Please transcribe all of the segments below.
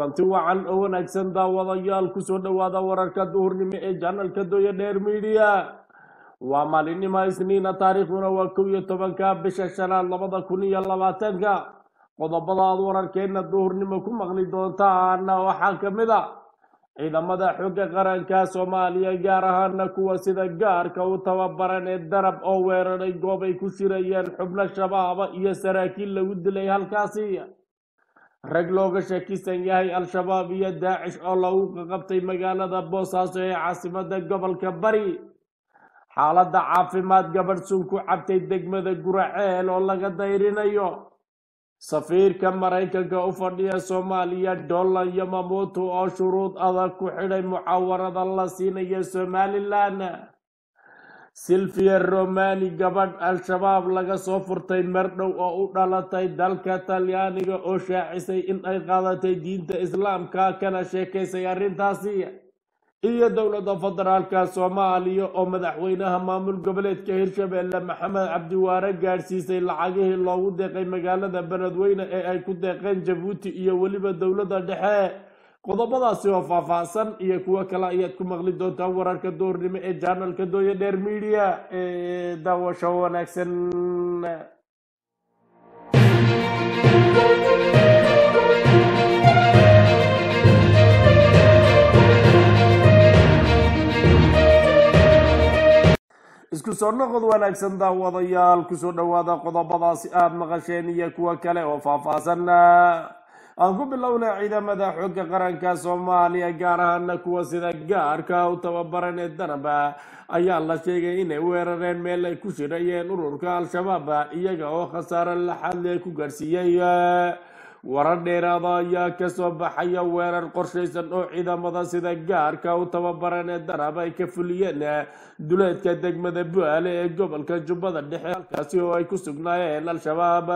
kulanti wacan oo wanaagsan daawadayaal kusoo dhowaada wararka duhurnimo ee janalka doya dheer midiya waa maalinimo isniina taariikhduna waa kow iyo tobanka bisha shanaad labada kun iyo labaatanka qodobada aad wararkeena duhurnimo ku maqli doontaana waxaa ka mid a ciidamada xooga qaranka soomaaliya gaar ahaana kuwa sida gaarka u tababaran ee darab oo weeraray goob ay ku shirayeen xubno shabaaba iyo saraakiil lagu dilay halkaasi rag looga shakisan yahay al-shabaab iyo daacish oo lagu qaqabtay magaalada boosaaso ee caasimada gobolka bari xaaladda caafimaad gabadh sun ku cabtay degmada guraceel oo laga dayrinayo safiirka maraykanka u fadhiya soomaaliya dolan yamamuutu oo shuruud adag ku xidhay mucaawarada la siinaya somalilan silvia romani gabadh al-shabaab laga soo furtay mardhow oo u dhalatay dalka talyaaniga oo shaacisay in ay qaadatay diinta islaamka kana sheekaysay arrintaasi iyo dowladda federaalka soomaaliya oo madaxweynaha maamul goboleedka hirshabelle maxamed cabdiwaare gaadhsiisay lacagihii loogu deeqay magaalada beledweyne ee ay ku deeqeen jabuuti iyo weliba dowladda dhexe qodobadaasi oo faahfaahsan iyo kuwo kale ayaad ku maqli doontaan wararka doornimo ee janalka dooya dheer media ee daawasho wanaagsan isku soo noqod wanaagsan daawadayaal kusoo dhowaada qodobadaasi aada maqasheen iyo kuwo kale oo faahfaahsan aan ku bilowna ciidamada xooga qaranka soomaaliya gaar ahaana kuwa sida gaarka u tababaran ee danaba ayaa la sheegay inay weerareen meel ay ku shirayeen ururka al-shabaab iyaga oo khasaare laxadle ku gaadhsiiyey warar dheeraada ayaa kasoo baxaya weerar qorshaysan oo ciidamada sida gaarka u tababaran ee danab ay ka fuliyeen duleedka degmada buaale ee gobolka jubbada dhexe halkaasi oo ay ku sugnaayeen al-shabaab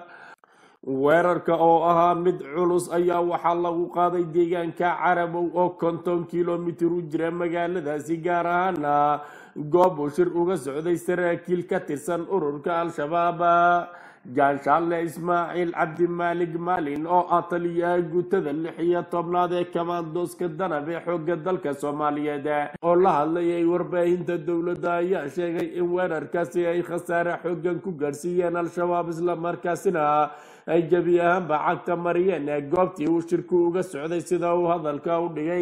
weerarka oo ahaa mid culus ayaa waxaa lagu qaaday deegaanka carabow oo konton kilomitir u jira magaaladaasi gaar ahaana goob uu shir uga socday saraakiil ka tirsan ururka al-shabaab jaanshaale ismaaciil cabdimaalig maalin oo ah taliyaha guutada lix iyo tobnaad ee kamaandooska danab ee xooga dalka soomaaliyeed oo la hadlayay warbaahinta dowladda ayaa sheegay in weerarkaasi ay khasaare xoogan ku gaadhsiiyeen al-shabaab islamarkaasina ay gebi ahaanba cagta mariyeen goobtii uu shirku uga socday sida uu hadalka u dhigay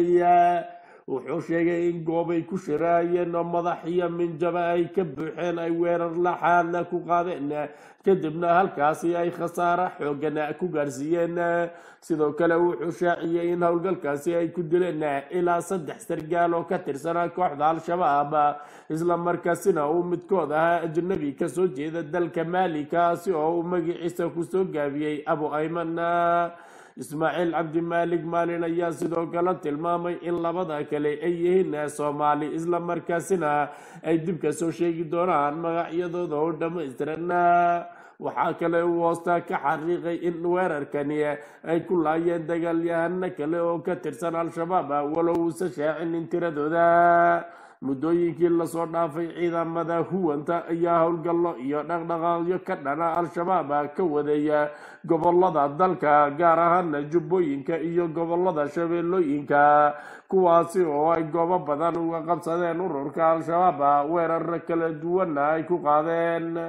wuxuu sheegay in goobay ku shiraayeen oo madax iyo minjaba ay ka buuxeen ay weerar laxaadna ku qaadeen kadibna halkaasi ay khasaare xoogan ku gaadhsiiyeen sidoo kale wuxuu shaaciyey in howlgalkaasi ay ku dileen ilaa saddex sargaal oo ka tirsanaa kooxda al-shabaab isla markaasina uu midkood ahaa ajnabi kasoo jeeda dalka maali kaasi oo uu magaciisa kusoo gaabiyey abu ayman ismaaciil cabdimaalig maalin ayaa sidoo kale tilmaamay in labada kale ay yihiin soomaali isla markaasina ay dib ka soo sheegi doonaan magacyadooda oo dhammaystiran waxaa kale uu hoosta ka xaqiiqay in weerarkani ay ku laayeen dagaalyahano kale oo ka tirsan al-shabaab walow uusa shaacinin tiradooda muddooyinkii lasoo dhaafay ciidamada huwanta ayaa howlgallo iyo dhaqdhaqaaqyo ka dhana al-shabaab ka wadeeya gobolada dalka gaar ahaana jubbooyinka iyo gobolada shabeellooyinka kuwaasi oo ay goobo badan uga qabsadeen ururka al-shabaab weeraro kala duwanna ay ku qaadeen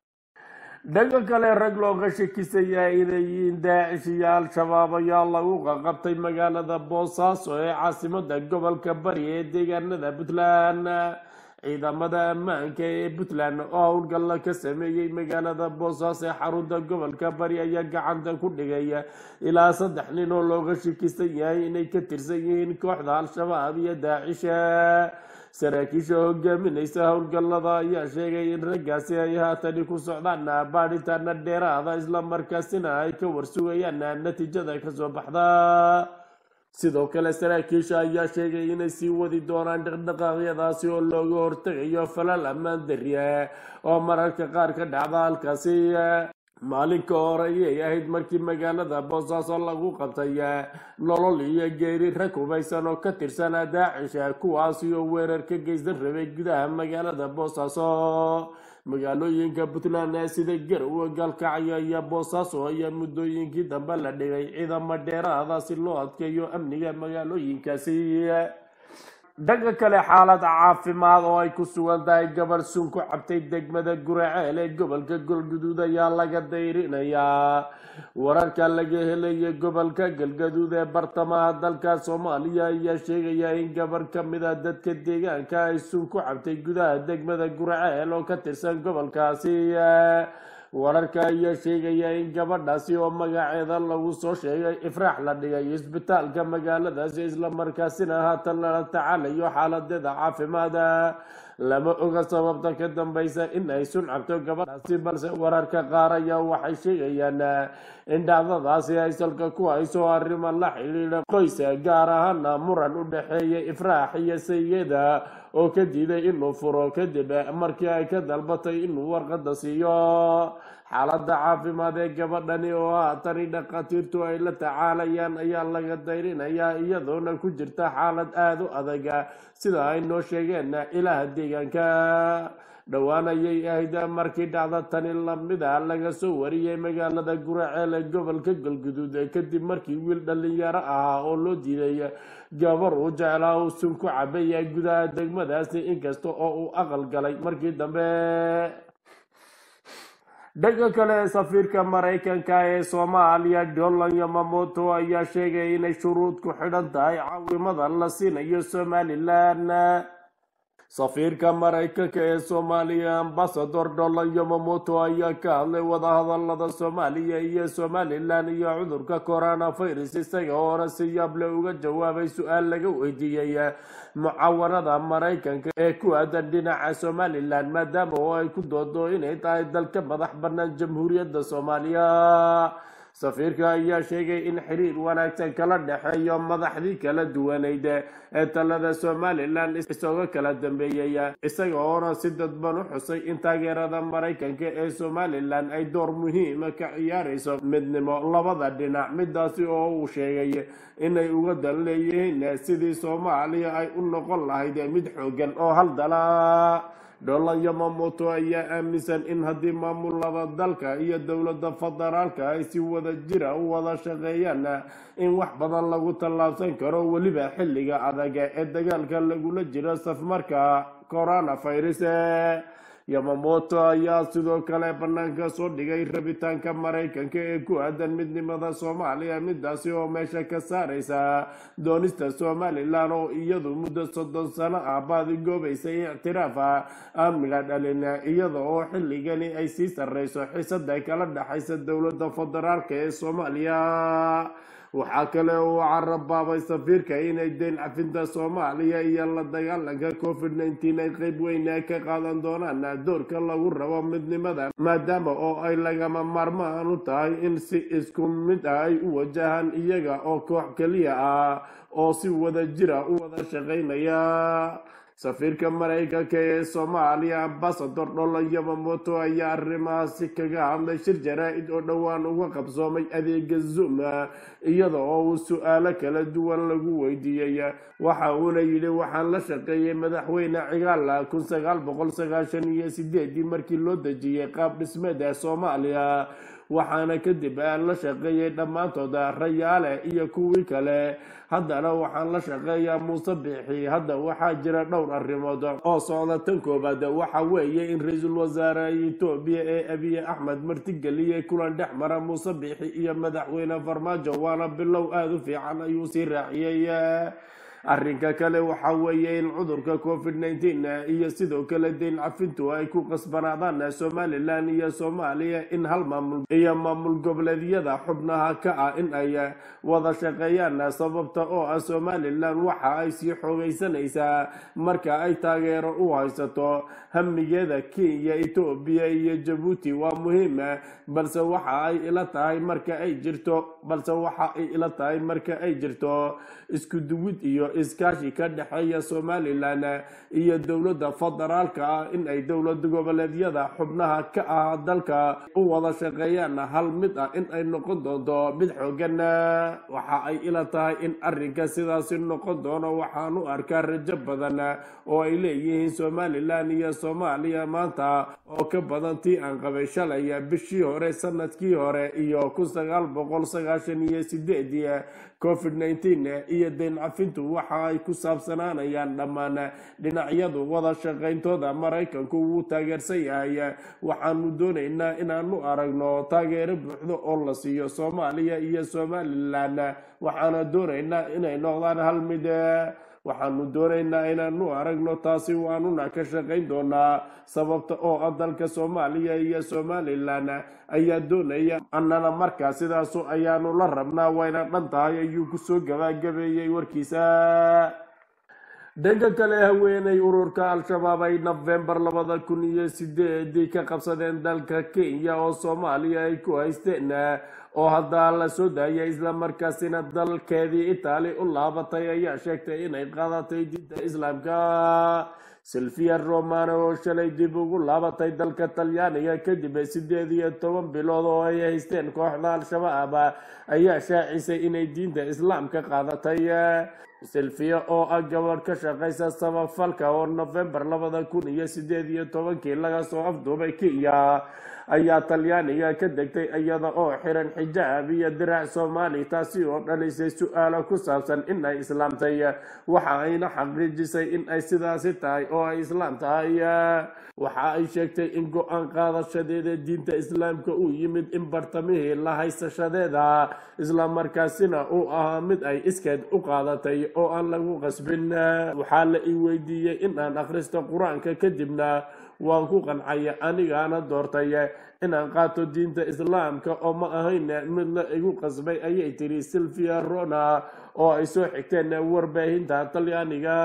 dhanka kale rag looga shakisaya inay yihiin daacish iyo al-shabaab ayaa lagu qaqabtay magaalada boosaaso ee caasimada gobolka bari ee deegaanada puntland ciidamada ammaanka ee puntland oo howlgalla ka sameeyey magaalada boosaaso ee xarunta gobolka bari ayaa gacanta ku dhigay ilaa saddex nin oo looga shakisan yahay inay ka tirsan yihiin kooxda al-shabaab iyo daacisha saraakiisha hogaaminaysa howlgallada ayaa sheegay in raggaasi ay haatani ku socdaan baadhitaana dheeraada islamarkaasina ay ka warsugayaan natiijada kasoo baxda sidoo kale saraakiisha ayaa sheegay inay sii wadi doonaan dhaqdhaqaaqyadaasi oo looga hortegayo falal ammaan darya oo mararka qaar ka dhacda halkaasi maalinka hore ayay ahayd markii magaalada boosaaso lagu qabtay nolol iyo geeri rag hubaysan oo ka tirsanaa daacisha kuwaasi oo weerar ka geysan rabay gudaha magaalada boosaaso magaalooyinka puntland sida garowe gaalkacyo iyo boosaaso ayaa muddooyinkii dambe la dhigay ciidamo dheeraada si loo adkeeyo amniga magaalooyinkaasi dhanka kale xaalad caafimaad oo ay ku sugan tahay gabar sun ku cabtay degmada guraceel ee gobolka galguduud ayaa laga dayrinayaa wararka laga helaya gobolka galgaduud ee bartamaha dalka soomaaliya ayaa sheegaya in gabar ka mid a dadka deegaanka ay sun ku cabtay gudaha degmada guraceel oo ka tirsan gobolkaasi wararka ayaa sheegaya in gabadhaasi oo magaceeda lagu soo sheegay ifraax la dhigay isbitaalka magaaladaasi islamarkaasina haatan lala tacaalayo xaaladeeda caafimaada lama oga sababta ka dambeysa in ay sun cabto gabadhaasi balse wararka qaar ayaa waxay sheegayaan in dhacdadaasi ay salka ku hayso arrimo la xidhiidha qoysa gaar ahaana muran u dhexeeya ifraax iyo sayida oo ka diiday inuu furo kadib markii ay ka dalbatay inuu warqada siiyo xaaladda caafimaad ee gabadhani oo haatani dhakhaatiirtu ay la tacaalayaan ayaa laga dayrinayaa iyadoona ku jirta xaalad aada u adag sida ay noo sheegeen ilaha deegaanka dhowaan ayay ahayd markii dhacda tani lamida laga soo wariyey magaalada guraceel ee gobolka galguduud kadib markii wiil dhalinyaro ahaa oo loo diiday gabar uu jeclaa uu sun ku cabaya gudaha degmadaasi inkasta oo uu aqal galay markii dambe dhanka kale safiirka maraykanka ee soomaaliya dolan yamamoto ayaa sheegay inay shuruud ku xidhan tahay caawimada la siinayo somalilan safiirka maraykanka ee soomaaliya ambasador dolan yamamoto ayaa ka hadlay wadahadalada soomaaliya iyo somalilan iyo cudurka coronavirus isaga oona si yaable uga jawaabay su-aal laga weydiiyey mucaawanada maraykanka ee ku aadan dhinaca somalilan maadaama oo ay ku doodo inay tahay dalka madax bannaan jamhuuriyadda soomaaliya safiirka ayaa sheegay in xiriir wanaagsan kala dhexeeyo madaxdii kala duwaneyd ee talada somalilan isagoo kala dambeeyey isaga oona si dadban u xusay in taageerada maraykanka ee somalilan ay door muhiima ka ciyaarayso midnimo labada dhinac midaasi oo uu sheegay inay uga dan leeyihiin sidii soomaaliya ay u noqon lahayd mid xoogan oo haldala dholan yamamoto ayaa aaminsan in haddii maamulada dalka iyo dowladda federaalka ay si wada jira u wada shaqeeyaan in wax badan lagu tallaabsan karo weliba xilliga adag ee dagaalka lagula jiro safmarka coronavirus yamamoto ayaa sidoo kale banaanka soo dhigay rabitaanka maraykanka ee ku aadan midnimada soomaaliya midaasi oo meesha ka saaraysa doonista somalilan oo iyadu muddo soddon sano ah baadigoobaysay ictiraafa amniga dhalin iyada oo xilligani ay sii sarreyso xisada kala dhexaysa dowladda federaalka ee soomaaliya waxaa kale uu carabaabay safiirka inay deyn cafinta soomaaliya iyo la dagaalanka covid nneteen ay qeyb weyn ka qaadan doonaan doorka lagu rabo midnimada maadaama oo ay lagama maarmaan u tahay in si isku mid ah ay u wajahaan iyaga oo koox keliya ah oo si wada jira u wada shaqaynaya safiirka maraykanka ee soomaaliya ambasador dholan yamamoto ayaa arrimahaasi kaga hadlay shir jaraa-id oo dhowaan uga qabsoomay adeega zoom iyada oo uu su-aalo kala duwan lagu weydiiyey waxa uuna yidhi waxaan la shaqeeyey madaxweyne cigaala kun sagaal boqol sagaashan iyo sideedii markii loo dejiyey qaab dhismeeda soomaaliya waxaana kadib la shaqeeyey dhammaantood rayaale iyo kuwii kale haddana waxaan la shaqeeyaa muuse biixi hadda waxaa jira dhowr arrimood oo socda tan koobaad waxa weeye in ra-iisul wasaare etoobiya ee abiye axmed martigeliyey kulan dhex mara muuse biixi iyo madaxweyne farmaajo waana bilow aada u fiican ayuu sii raaciyey arrinka kale waxa weeye in cudurka covid nneteen iyo sidoo kale deyn cafintu ay ku qasbanaadaan somalilan iyo soomaaliya in hal maamul iyo maamul goboleedyada xubnaha ka ah in ay wada shaqeeyaan sababta oo ah somalilan waxa ay sii xoogaysanaysaa marka ay taageero u haysato hamigeeda kenya etoobiya iyo jabuuti waa muhiim balse waxa ay ila tahay marka ay jirto balse waxa ay ila tahay marka ay jirto isku duwid iyo iskaashi ka dhexeeya somalilan iyo dowladda federaalka ah in ay dowlad goboleedyada xubnaha ka ah dalka u wada shaqeeyaan hal mid ah in ay noqon doonto mid xoogan waxa ay ila tahay in arrinka sidaasi noqon doono waxaan u arkaa rajo badan oo ay leeyihiin somalilan iyo soomaaliya maanta oo ka badan tii aan qabay shalay bishii hore sanadkii hore iyo kun sagaal boqol sagaashan iyo sideedii covid nneteen iyo deyn cafintu waxa ay ku saabsanaanayaan dhammaan dhinacyadu wada shaqayntooda maraykanku wuu taageersan yahay waxaanu doonaynaa inaanu aragno taageero buuxdo oo la siiyo soomaaliya iyo somalilan waxaana doonaynaa inay noqdaan hal mid waxaanu doonaynaa inaanu aragno taasi waanuna ka shaqayn doonaa sababta oo ah dalka soomaaliya iyo somalilan ayaa doonaya annana markaa sidaasu ayaanu la rabnaa wayna dhan tahay ayuu kusoo gabagabeeyey warkiisa dhanka kale haweeney ururka al-shabaab ay nofembar labada kun iyo sideedii ka qabsadeen dalka kenya oo soomaaliya ay ku haysteen oo hadda la soo daayay islamarkaasina dalkeedii itaali u laabatay ayaa sheegtay inay qaadatay diinta islaamka silvia romano oo shalay dib ugu laabatay dalka talyaaniga kadib sideed iyo toban bilood oo ay haysteen kooxda al-shabaab ayaa shaacisay inay diinta islaamka qaadatay silvia oo ah gabadh ka shaqaysa samafalka oo nofembar labada kun iyo sideed iyo tobankii laga soo afduubay kenya ayaa talyaaniga ka degtay iyada oo xiran xijaab iyo diraac soomaali taasi oo dhalisay su-aalo ku saabsan in ay islaamtay waxa ayna xaqiijisay in ay sidaasi tahay oo ay islaam tahay waxa ay sheegtay in go-aan qaadashadeeda diinta islaamka uu yimid in bartamihii la haysashadeeda islamarkaasina uu ahaa mid ay iskeed u qaadatay oo aan lagu qasbin waxaa la ii weydiiyey in aan akhristo qur-aanka kadibna waan ku qancaya anigaana doortay inaan qaato diinta islaamka oo ma ahayn mid la igu qasbay ayay tiri silvia rona oo ay soo xigteen warbaahinta talyaaniga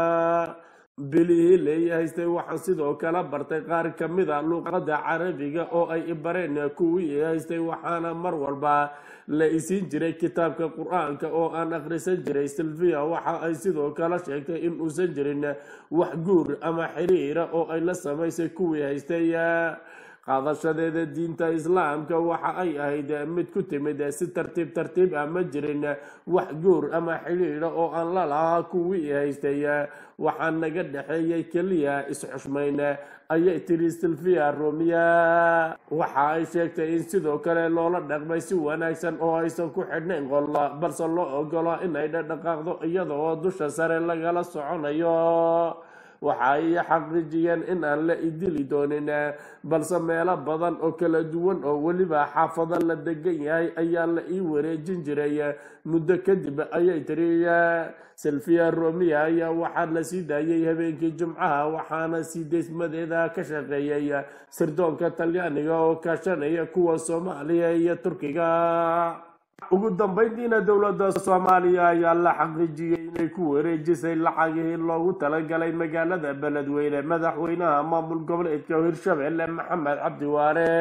bilihii leeyahaystay waxaan sidoo kale bartay qaar ka mid a luuqadda carabiga oo ay ibareen kuwii haystay waxaana mar walba la isiin jiray kitaabka qur-aanka oo aan akhrisan jiray silvia waxa ay sidoo kale sheegtay in uusan jirin wax guur ama xiriira oo ay la samaysay kuwii haystay qaadashadeeda diinta islaamka waxa ay ahayd mid ku timid si tartiib tartiib ah ma jirin wax guur ama xidhiidha oo aan la lahaa kuwii haystay waxaa naga dhexeeyay keliya is-xushmayn ayay tiri silvia romia waxa ay sheegtay in sidoo kale loola dhaqmay si wanaagsan oo aysan ku xidhnayn qolla balse loo ogolo inay dhadhaqaaqdo iyada oo dusha sare lagala soconayo waxa ay xaqiijiyeen in aan la idili doonin balse meelo badan oo kala duwan oo weliba xaafado la degan yahay ayaa la ii wareejin jiray muddo kadib ayay tiri silvia romia ayaa waxaa la sii daayay habeenkii jimcaha waxaana sii deysmadeeda ka shaqeeyay sirdoonka talyaaniga oo kaashanaya kuwa soomaaliya iyo turkiga ugu dambeyntiina dowladda soomaaliya ayaa la xaqiijiyey inay ku wareejisay lacagihii loogu talagalay magaalada beledweyne madaxweynaha maamul goboleedka hirshabelle maxamed cabdi waare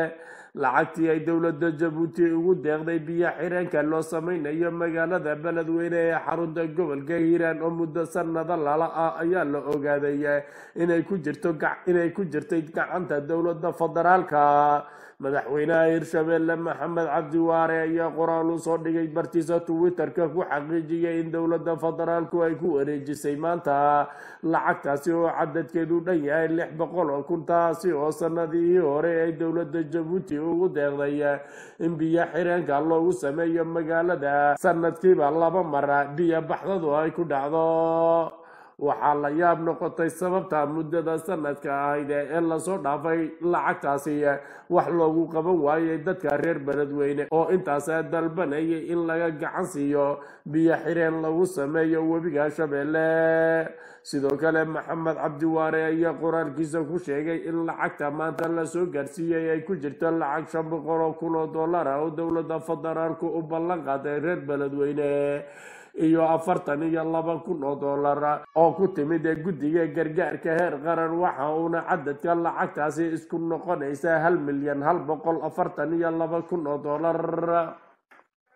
lacagtii ay dowladda jabuuti ugu deeqday biyo xireenka loo sameynayo magaalada beledweyne ee xarunta gobolka hiiraan oo muddo sanado lala ah ayaa la ogaaday inay ku jirto inay ku jirtay gacanta dowladda federaalka madaxweynaha hirshabelle maxamed cabdi waare ayaa qoraal u soo dhigay bartiisa twitterka ku xaqiijiyay in dowladda federaalku ay ku wareejisay maanta lacagtaasi oo cadadkeedu dhan yahay lix boqol oo kun taasi oo sanadihii hore ay dowladda jabuuti ugu deeqday in biyo xireenka loogu sameeyo magaalada sanadkiiba laba mara biyo baxdadu ay ku dhacdo waxaa la yaab noqotay sababta muddada sanadka ahayd ee lasoo dhaafay lacagtaasi wax loogu qaban waayay dadka reer beledweyne oo intaas dalbanayay in laga gacan siiyo biyo xireen lagu sameeyo webiga shabeelle sidoo kale maxamed cabdiwaare ayaa qoraalkiisa ku sheegay in lacagta maanta lasoo gaarsiiyey ay ku jirto lacag shan boqol oo kun oo dollar ah oo dowladda federaalku u ballan qaaday reer beledweyne iyo afartan iyo laba kun oo dollar oo ku timid guddiga gargaarka heer qaran waxa uuna cadadka lacagtaasi isku noqonaysa hal milyan hal boqol afartan iyo laba kun oo dollar